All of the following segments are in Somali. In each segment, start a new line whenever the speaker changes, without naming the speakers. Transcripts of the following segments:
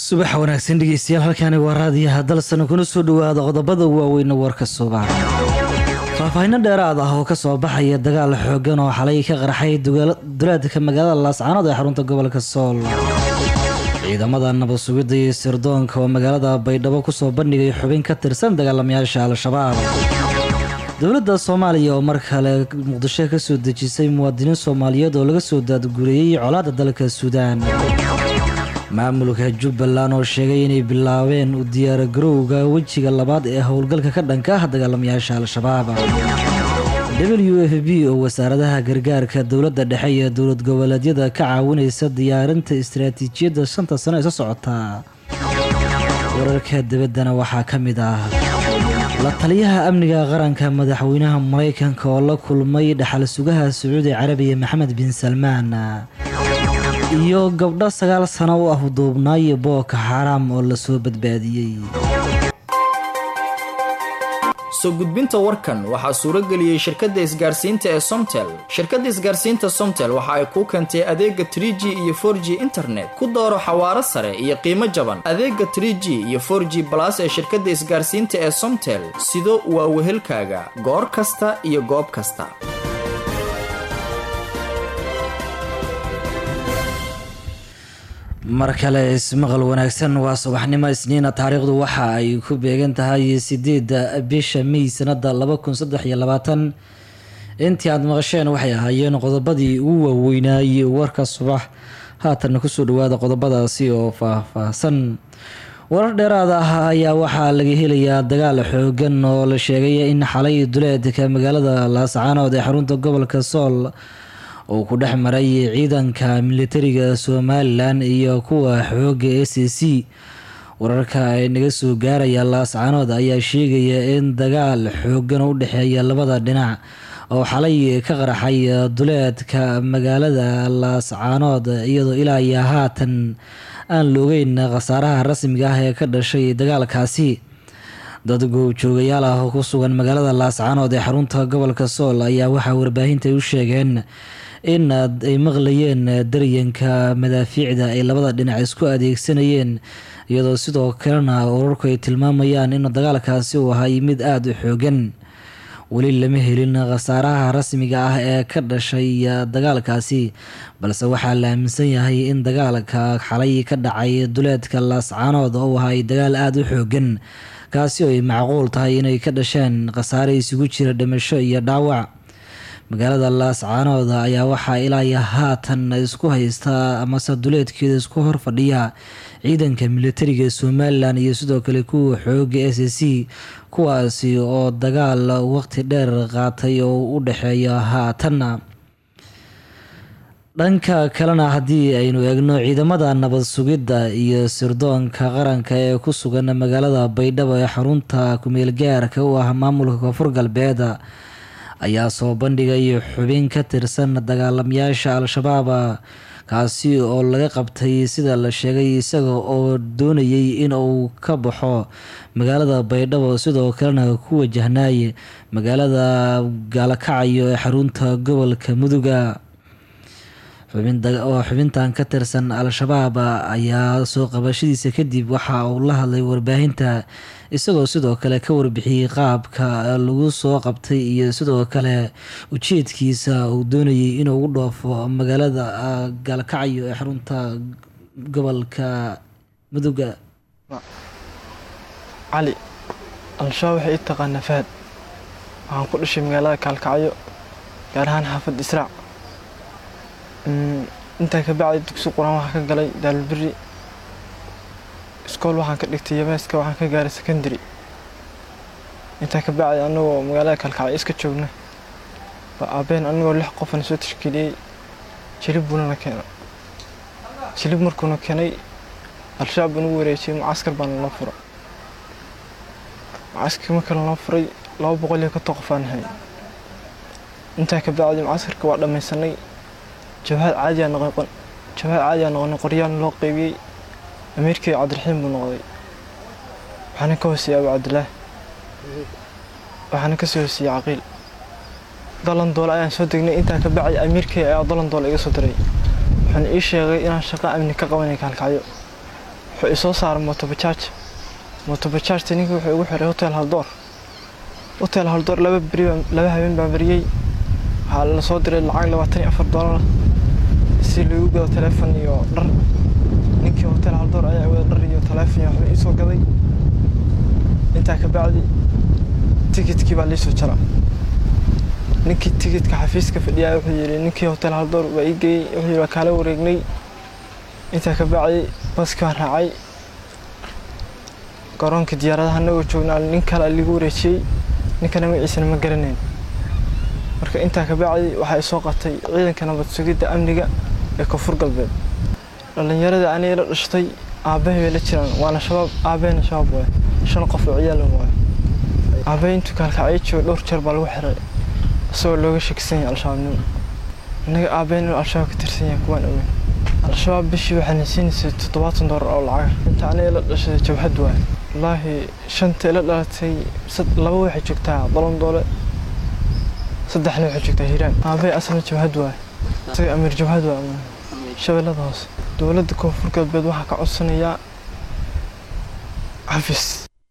subax wanaagsan dhegeystayaal halkaani waa raadiyaha dalsan kuna soo dhawaada qodobada waaweyna warka subax faahfaahinno dheeraad ah oo kasoo baxaya dagaal xoogan oo xalay ka qarxay dulaadka magaalada laascaanood ee xarunta gobolka sool ciidamada nabad sugidda iyo sirdoonka oo magaalada baydhabo kusoo bandhigay xubin ka tirsan dagaalamayaasha al-shabaab dowladda soomaaliya oo mar kale muqdisho kasoo dejisay muwaadiniin soomaaliyeed oo laga soo daadgureeyey colaadda dalka suudaan maamulka jubbaland oo sheegay inay bilaabeen u diyaargarowga wejiga labaad ee howlgalka ka dhanka ah dagaalamayaasha al-shabaab w f b oo wasaaradaha gargaarka dowladda dhexe iyo dowlad goboleedyada ka caawinaysa diyaarinta istaraatiijiyadda shanta sano ee soo socotaa wararka dibaddana waxaa ka mid ah la taliyaha amniga qaranka madaxweynaha maraykanka oo la kulmay dhaxal sugaha sacuudi carabiya maxamed bin salmaan iyo gabdho sagaal sano u ah duubnaay booko xaaraam oo lasoo badbaadiyey
soo gudbinta warkan waxaa suuro geliyey shirkadda isgaarsiinta ee somtel shirkadda isgaarsiinta somtel waxa ay kuu keentay adeega tr g iyo for g internet ku dooro xawaaro sare iyo qiimo jaban adeega tr g iyo for g balas ee shirkadda isgaarsiinta ee somtel sido waa wehelkaaga goor kasta iyo goob kasta
mar kale ismaqal wanaagsan waa subaxnimo isniina taariikhdu waxa ay ku beegan tahay sideedda bisha may sanada laba kun saddex iyo labaatan intii aada maqasheen waxay ahaayeen qodobadii ugu waaweynaayey warka subax haatanna kusoo dhawaada qodobadaasi oo faah-faahsan warar dheeraad ah ayaa waxaa laga helayaa dagaal xoogan oo la sheegay in xalay duleedka magaalada laascaanood ee xarunta gobolka sool uu ku dhex maray ciidanka militariga somalilan iyo kuwa xooga a c c wararka ay naga soo gaaraya laascaanood ayaa sheegaya in dagaal xoogan u dhexeeya labada dhinac oo xalay ka qarxay duleedka magaalada laascaanood iyadoo ilaa iyo haatan aan loogeyn khasaaraha rasmiga ah ee ka dhashay dagaalkaasi dad goobjoogayaal ah oo ku sugan magaalada laascaanood ee xarunta gobolka sool ayaa waxaa warbaahinta u sheegeen in ay maqlayeen daryanka madaafiicda ay labada dhinac isku adeegsanayeen iyadoo sidoo kalena urarku ay tilmaamayaan in dagaalkaasi uu ahay mid aada u xoogan weli lama helin khasaaraha rasmiga ah ee ka dhashay dagaalkaasi balse waxaa la aaminsan yahay in dagaalka xalay ka dhacay duleedka laascaanood oo ahay dagaal aada u xoogan kaasi oo ay macquul tahay inay ka dhasheen khasaare isugu jira dhimasho iyo dhaawac magaalada laascaanood ayaa waxaa ilaa iyo haatan isku haystaa amase duleedkeeda isku hor fadhiya ciidanka militariga somalilan iyo sidoo kale kuwa xooga s c kuwaasi oo dagaal waqti dheer qaatay oo u dhexeeya haatanna dhanka kalena haddii aynu eegno ciidamada nabad sugidda iyo sirdoonka qaranka ee ku sugan magaalada baydhabo ee xarunta kumeelgaarka u ah maamulka koonfur galbeed ayaa soo bandhigay xubin ka tirsan dagaalamayaasha al-shabaab kaasi oo laga qabtay sida la sheegay isaga oo doonayay in uu ka baxo magaalada baydhabo sidoo kalena ku wajahnaay magaalada gaalakacayo ee xarunta gobolka muduga oo xubintan ka tirsan al-shabaab ayaa soo qabashadiisa kadib waxa uu la hadlay warbaahinta isagoo sidoo kale ka warbixiyey qaabka lagu soo qabtay iyo sidoo kale ujeedkiisa uu doonayay inuu u dhoofo magaalada gaalkacyo ee xarunta gobolka muduga
cali al-shabaab waxay i taqaanaa fahad waxaan ku dhashay magaalada gaalkacyo gaar ahaan xaafad israac intaa ka bacday dugsi qur-aan waxaan ka galay daalberi iskool waxaan ka dhigtay yameeska waxaan ka gaaray secondary intaa ka bacday anagoo magaalada kalkacyo iska joogna baa aabeen anagoo lix qofana soo tashkiiliyey jilib buunana keena jilib markuuna keenay al-shabaab buu nagu wareejiyey mucaskar baana loo fura mucaskarka marka loo furay laba boqol iyo konton qof aan hay intaa ka bacday mucaskarka waa dhammaysanay jabhad caadiyaa noqon jabhad caadiyaa noqonay qoryaan loo qeybiyey amiirkii cabdiraxiim buu noqday waxaana ka hooseeyey abu cabdilaah waxaana kasii hooseeyey caqiil dalandoole ayaan soo degnay intaa ka bacay amiirkay ayaa dalandoole iga soo diray wuxuuna ii sheegay inaan shaqo amni ka qabanay kaalkacyo wuxuu isoo saaray motobajaaj motobajaajta ninkii wuxuu igu xiray hotel haldoor hotel haldoor laba beri laba habeen baa beriyey waxaa la soo diray lacag labaatan iyo afar doolar si lagu gado taleefon iyo dhar ninkii hotel haldoor ayaa wada dhar iyo taleefon iyo waxba iisoo gaday intaa ka bacdi tikidkii baa liisoo jara ninkii tikidka xafiiska fadhiyaa wuxuu yidhi ninkii hotel haldoor baa ii geeyey wuxuu yidhi waa kaala wareegnay intaa ka bacdi baskii baan raacay garoonka diyaaradaha anagoo joognaa nin kale ligu wareejiyey ninkana magaciisana ma garanayn marka intaa ka bacdi waxaa isoo qatay ciidanka nabad sugidda amniga ee koonfur galbeed dhallinyarada aniga la dhashtay aabbahay bay la jiraan waana shabaab aabbahayna shabaab waaye shan qof oo ciyaal waaye aabbahay intuu kaalkacyo joogo dhowr jeer baa lagu xiray isagoo looga shakisan yahay al-shabaabnimo innaga aabbahay inuu al-shabaab ka tirsan yahay kuwaan ogeyn al-shabaab bishii waxaana siinaysay toddobaatan doolar oo lacag inta aniga la dhashay jabhad waaye wallaahi shanta ila dhalatay laba waxay joogtaa dolon doole saddexna waxay joogtaa hiiraan aabbahay asna jabhad waaye isaga amiir jabhad waaye shabeellada hoose dowladda koonfur galbeed waxaa ka codsanayaa xafiis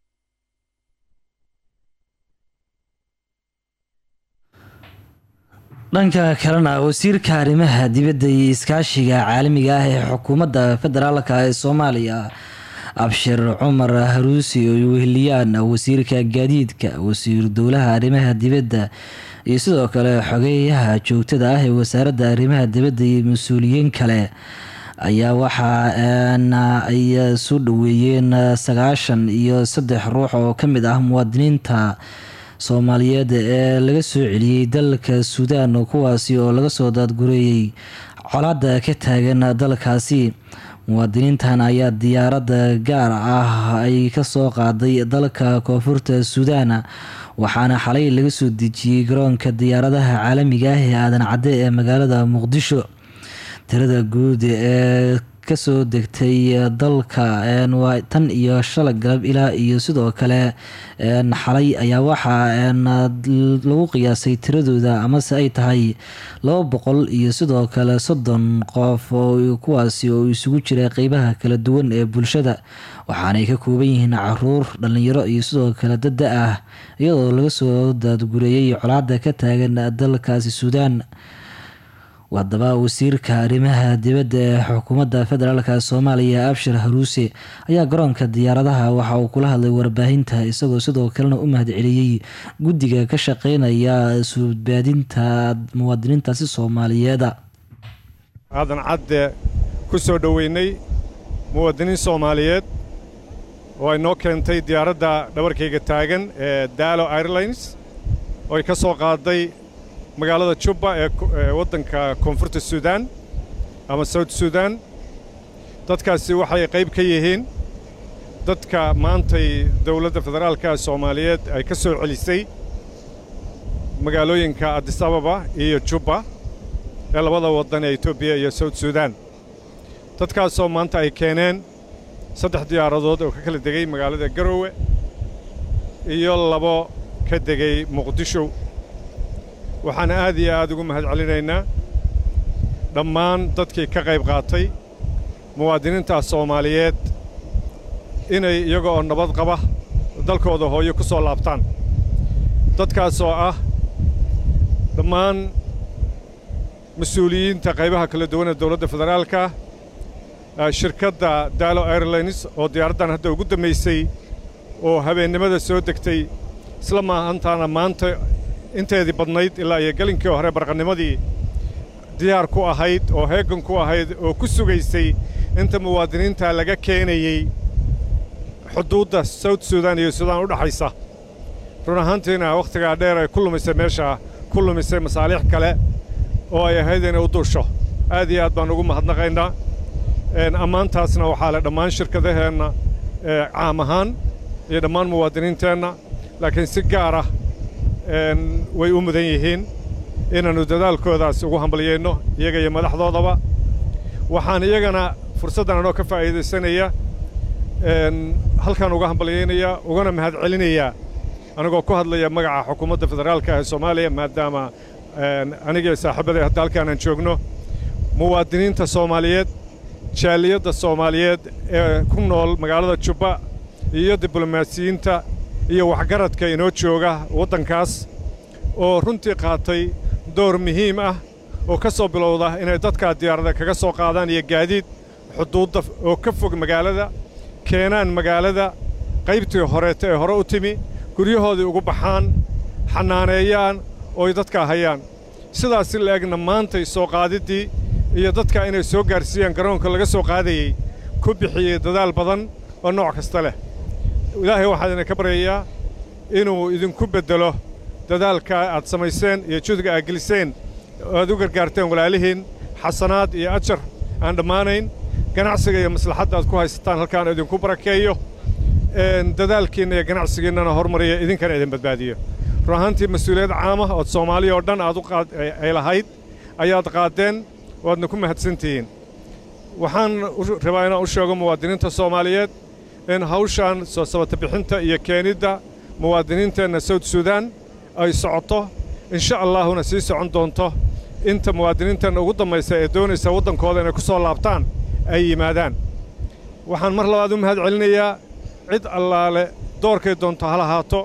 dhanka kalena wasiirka arrimaha dibadda iyo iskaashiga caalamiga ah ee xukuumadda federaalka ee soomaaliya abshir cumar haruusi oo weheliyaan wasiirka gaadiidka wasiir dowlaha arrimaha dibadda iyo sidoo kale xogeeyaha joogtada ah ee wasaaradda arrimaha dibadda iyo mas-uuliyiin kale ayaa waxaa ay soo dhaweeyeen sagaashan iyo saddex ruux oo ka mid ah muwaadiniinta soomaaliyeed ee laga soo celiyey dalka suudaan kuwaasi oo laga soo daadgureeyey colaada ka taagan dalkaasi muwaadiniintan ayaa diyaaradda gaar ah ay kasoo qaaday dalka koonfurta suudaan waxaana xalay laga soo dejiyey garoonka diyaaradaha caalamiga ah ee aadan cadde ee magaalada muqdisho tirada guud ee kasoo degtay dalka tan iyo shala galab ilaa iyo sidoo kale xalay ayaa waxaa lagu qiyaasay tiradooda amase ay tahay laba boqol iyo sidoo kale soddon qof oo kuwaasi oo isugu jira qeybaha kala duwan ee bulshada waxaanay ka kooban yihiin caruur dhalinyaro iyo sidoo kale dada ah iyadoo laga soo daadgureeyay colaada ka taagan dalkaasi suudaan haddaba wasiirka arrimaha dibadda ee xukuumadda federaalk soomaaliya abshir haruuse ayaa garoonka diyaaradaha waxa uu kula hadlay warbaahinta isagoo sidoo kalena u mahad celiyey guddiga ka shaqeynaya suudbaadinta muwaadiniintaasi soomaaliyeeda
aadan cadde ku soo dhoweynay muwaadiniin soomaaliyeed oo ay noo keentay diyaaradda dhabarkayga taagan ee daalo airlines oo ay ka soo qaaday magaalada jubba ee waddanka koonfurta suudaan ama sawt suudaan dadkaasi waxay qayb ka yihiin dadka maantay dawladda federaalka soomaaliyeed ay ka soo celisay magaalooyinka adis ababa iyo jubba ee labada waddan ee etoobiya iyo sawt suudaan dadkaasoo maanta ay keeneen saddex diyaaradood oo ka kala degay magaalada garoowe iyo labo ka degay muqdisho waxaan aad iyo aad ugu mahad celinaynaa dhammaan dadkii ka qayb qaatay muwaadiniintaas soomaaliyeed inay iyaga oo nabad qaba dalkooda hooyo ku soo laabtaan dadkaasoo ah dhammaan mas-uuliyiinta qaybaha kala duwan ee dawladda federaalka shirkadda daalo airlines oo diyaaraddan hadda ugu dambaysay oo habeennimada soo degtay isla maahantaana maanta inteedii badnayd ilaa iyo gelinkii hore barqannimadii diyaar ku ahayd oo heegan ku ahayd oo ku sugaysay inta muwaadiniinta laga keenayey xuduudda sawt suudaan iyo suudaan u dhaxaysa run ahaantiina wakhtigaa dheer ay ku lumisay meesha ku lumisay masaalix kale oo ay ahayd inay u duusho aad iyo aad baan ugu mahadnaqaynaa ammaantaasna waxaa le dhammaan shirkadaheenna caam ahaan iyo dhammaan muwaadiniinteenna laakiin si gaar ah way u mudan yihiin inaannu dadaalkoodaas ugu hambalyayno iyaga iyo madaxdoodaba waxaan iyagana fursaddan anoo ka faa'iidaysanaya halkan uga hambalyaynaya ugana mahad celinayaa anigoo ku hadlaya magaca xukuumadda federaalka ee soomaaliya maadaama anigii saaxiibaday hadda halkaanaan joogno muwaadiniinta soomaaliyeed jaaliyadda soomaaliyeed ee ku nool magaalada jubba iyo diblomaasiyiinta iyo waxgaradka inoo jooga waddankaas oo runtii qaatay door muhiim ah oo ka soo bilowda inay dadkaa diyaarada kaga soo qaadaan iyo gaadiid xuduudda oo ka fog magaalada keenaan magaalada qaybtii horeeta ee hore u timi guryahoodii ugu baxaan xannaaneeyaan ooy dadkaa hayaan sidaas si la-egna maantay soo qaadiddii iyo dadka inay soo gaarsiiyaan garoonka laga soo qaadayey ku bixiyey dadaal badan oo nooc kasta leh ilaahay waxaan idinka baryayaa inuu idinku beddelo dadaalkaa aad samayseen iyo judga aad geliseen oo aad u gargaarteen walaalihiin xasanaad iyo ajar aan dhammaanayn ganacsiga iyo maslaxadda aad ku haysataan halkaan idinku barakeeyo dadaalkiinna iyo ganacsigiinnana hormariya idinkana idin badbaadiyo run ahaantii mas-uuliyad caamah ood soomaaliya oo dhan aad ay lahayd ayaad qaaddeen waadna ku mahadsantihiin waxaan rabaa inaan u sheego muwaadiniinta soomaaliyeed in hawshaan soo sabata bixinta iyo keenidda muwaadiniinteenna sawd suudaan ay socoto insha allaahuna sii socon doonto inta muwaadiniinteenna ugu dambaysa ee doonaysa waddankooda inay ku soo laabtaan ay yimaadaan waxaan mar labaad u mahad celinayaa cid allaale doorkay doonto ha lahaato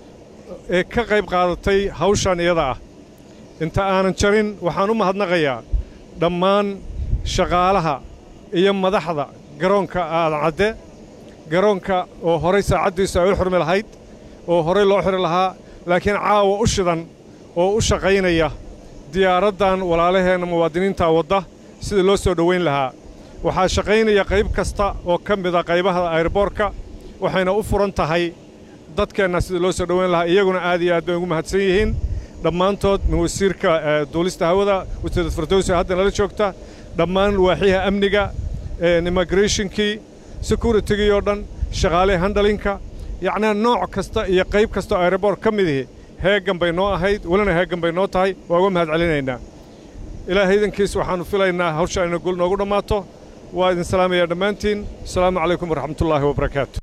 ee ka qayb qaadatay hawshan iyada ah inta aanan jarin waxaan u mahadnaqayaa dhammaan shaqaalaha iyo madaxda garoonka aadan cadde garoonka oo horay saacaddiisu ay u xurmi lahayd oo horay loo xiri lahaa laakiin caawa u shidan oo u shaqaynaya diyaaraddan walaalaheenna muwaadiniinta wadda sida loo soo dhowayn lahaa waxaa shaqaynaya qayb kasta oo ka mida qaybaha ayroboorka waxayna u furan tahay dadkeenna sida loo soo dhowayn lahaa iyaguna aad iyo aad bay ugu mahadsan yihiin dhammaantood min wasiirka duulista hawada wasiirad firdowsi hadda nala joogta dhammaan waaxiyaha amniga immigrationkii securitigii oo dhan shaqaale handalinka yacnaa nooc kasta iyo qayb kasta oo aeroboort ka midihi heeggan bay noo ahayd welina heeggan bay noo tahay waa uga mahad celinaynaa ilaahay idankiis waxaannu filaynaa hawsha ayna gul noogu dhammaato waa idin salaamayaa dhammaantiin asalaamu calaykum waraxmatullaahi wabarakaatu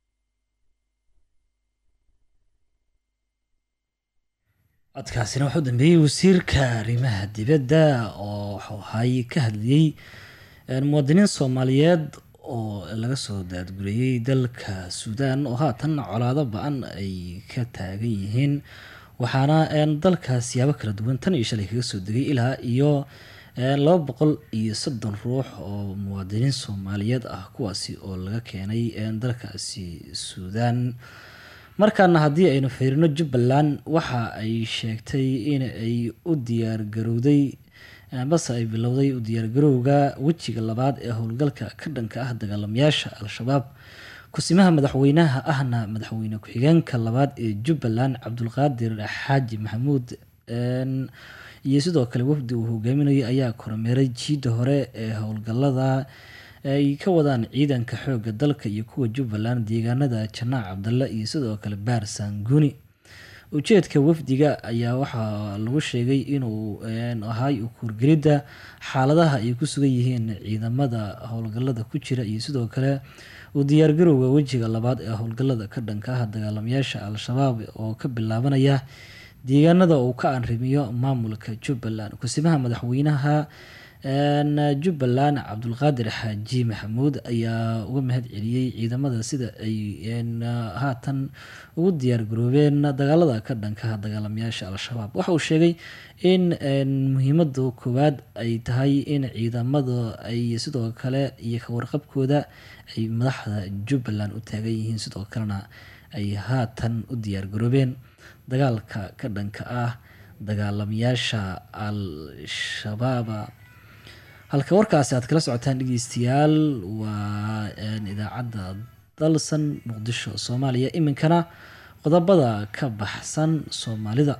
codkaasina waxuu dambeeyey wasiirka arrimaha dibadda oo wuxuu ahay ka hadlayey muwaadiniin soomaaliyeed oo laga soo daadguriyey dalka suudaan oo haatan colaado ba-an ay ka taagan yihiin waxaana dalka siyaabo kala duwan tan iyo shalay kaga soo degay ilaa iyo laba boqol iyo soddon ruux oo muwaadiniin soomaaliyeed ah kuwaasi oo laga keenay dalkaasi suudaan markaana haddii aynu fiirino jubbaland waxa ay sheegtay in ay u diyaargarowday base ay bilowday u diyaargarowga wejiga labaad ee howlgalka ka dhanka ah dagaalamayaasha al-shabaab kusimaha madaxweynaha ahna madaxweyne ku-xigeenka labaad ee jubbaland cabdulqaadir xaaji maxamuud iyo sidoo kale wafdi uu hogaaminayo ayaa kormeeray jiidda hore ee howlgalada ay ka wadaan ciidanka xoogga dalka iyo kuwa jubbaland deegaanada janaac cabdalle iyo sidoo kale baar saanguni ujeedka wafdiga ayaa waxaa lagu sheegay inuu ahay ukuurgelidda xaaladaha ay ku sugan yihiin ciidamada howlgalada ku jira iyo sidoo kale uu diyaargarowga wejiga labaad ee howlgalada ka dhanka ah dagaalamayaasha al-shabaab oo ka bilaabanaya deegaanada uu ka anrimiyo maamulka jubbaland kusimaha madaxweynaha jubbaland cabdulqaadir xaaji maxamuud ayaa uga mahad celiyey ciidamada sida ay haatan ugu diyaar garoobeen dagaalada ka dhankaha dagaalamayaasha al-shabaab waxa uu sheegay in muhiimada koowaad ay tahay in ciidamada ay sidoo kale iyo kawarqabkooda ay madaxda jubbaland u taagan yihiin sidoo kalena ay haatan u diyaar garoobeen dagaalka ka dhanka ah dagaalamayaasha al-shabaaba halka warkaasi aad kala socotaan dhegeystayaal waa idaacadda dalsan muqdisho soomaaliya iminkana qodobada ka baxsan soomaalida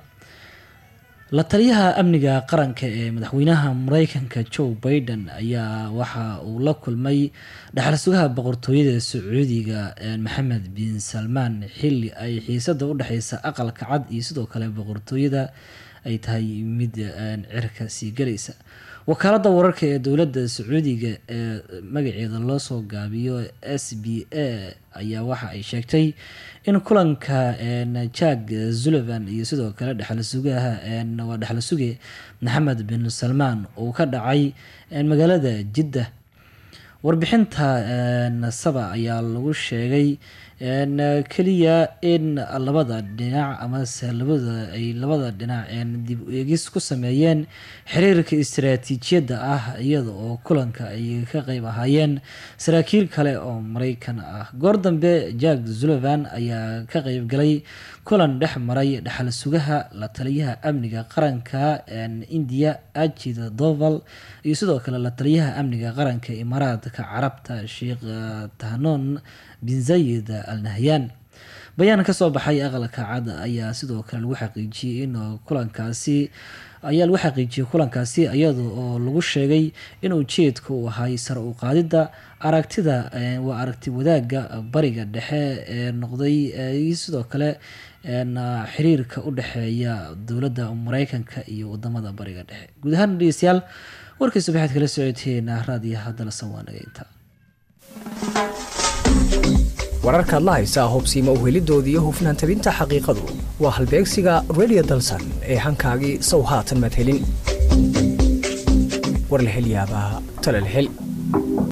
la taliyaha amniga qaranka ee madaxweynaha mareykanka joe biden ayaa waxa uu la kulmay dhaxal sugaha boqortooyada sacuudiga maxamed bin salmaan xili ay xiisada u dhexeysa aqalka cad iyo sidoo kale boqortooyada ay tahay mid cirka sii galaysa wakaaladda wararka ee dowladda sacuudiga ee magaceeda loo soo gaabiyo s b a ayaa waxa ay sheegtay in kulanka jack zulivan iyo sidoo kale dhexal sugaha waa dhexal suge maxamed bin salmaan uu ka dhacay magaalada jidda warbixinta saba ayaa lagu sheegay keliya in labada dhinac amase labada ay labada dhinac dib eegis ku sameeyeen xiriirka istaraatiijiyadda ah iyada oo kulanka ay ka qeyb ahaayeen saraakiil kale oo mareykan ah goor dambe jack zulovan ayaa ka qeyb galay kulan dhex maray dhexal sugaha la taliyaha amniga qaranka indiya ajida doval iyo sidoo kale la taliyaha amniga qaranka imaaraadka carabta sheekh tahnon bin zayid al nahyan bayaan kasoo baxay aqalka cad ayaa sidoo kale lagu xaqiijiyey in kulankaasi ayaa lagu xaqiijiyey kulankaasi iyada oo lagu sheegay in ujeedka uu ahay sare u qaadidda aragtida waa aragti wadaagga bariga dhexe ee noqday iyo sidoo kale xiriirka u dhexeeya dowladda mareykanka iyo wadamada bariga dhexe guud ahaan dhegeystayaal warkii subaxeed kala socoteena raadiyaha dalsan waa nageynta
wararkaad la haysaa hubsiima uhelidoodii iyo hufnaan tabinta xaqiiqadu waa halbeegsiga radio dalsan ee hankaagii sow haatan madhelin warlahelyaabaa talalhel